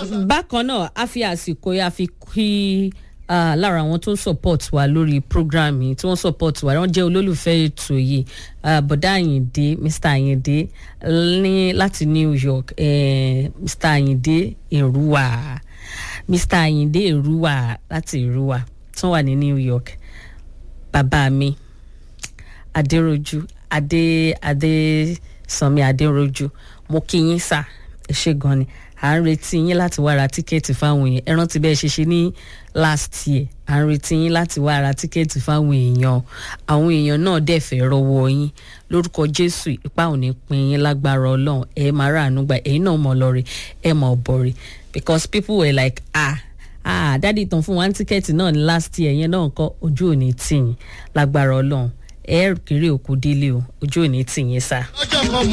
bákan náà a fi àsìkò yà fi kí ah, lára àwọn tó ń support wa lórí program yìí tí wọ́n support wa wọ́n jẹ́ olólùfẹ́ ètò yìí ah, bọ̀dá àyìndé mr àyìndé ní láti new york eh, mr àyìndé èrúwà mr àyìndé èrúwà láti èrúwà tí wọ́n wà ní new york bàbá mi adéròjú adé adé sanmi adéròjú mo kí yín sá ẹ ṣe gan ni à ń retí yín láti wá ra tíkẹ́ẹ̀tì fáwọn èèyàn ẹ rántí bẹ́ẹ̀ ṣe ṣe ní last year à ń retí yín láti wá ra tíkẹ́ẹ̀tì fáwọn èèyàn àwọn èèyàn náà dẹ̀ fẹ́ rọwọ́ yín lórúkọ jésù ipa ò ní pin yín lágbára ọlọ́run ẹ máa rà àánú gbà ẹ̀yin náà mọ̀ lọ́ọ̀rẹ́ ẹ mọ̀ bọ̀rẹ̀ because people were like ah ah dádì tán fún wa ní tíkẹ́ẹ̀tì náà ní last year yẹn náà kọ́ ojú ò ní tì yín lágbára ọlọ́run ẹ kéré òkú délé o ojú ò ní tì yín sá. lọ́jọ́ kan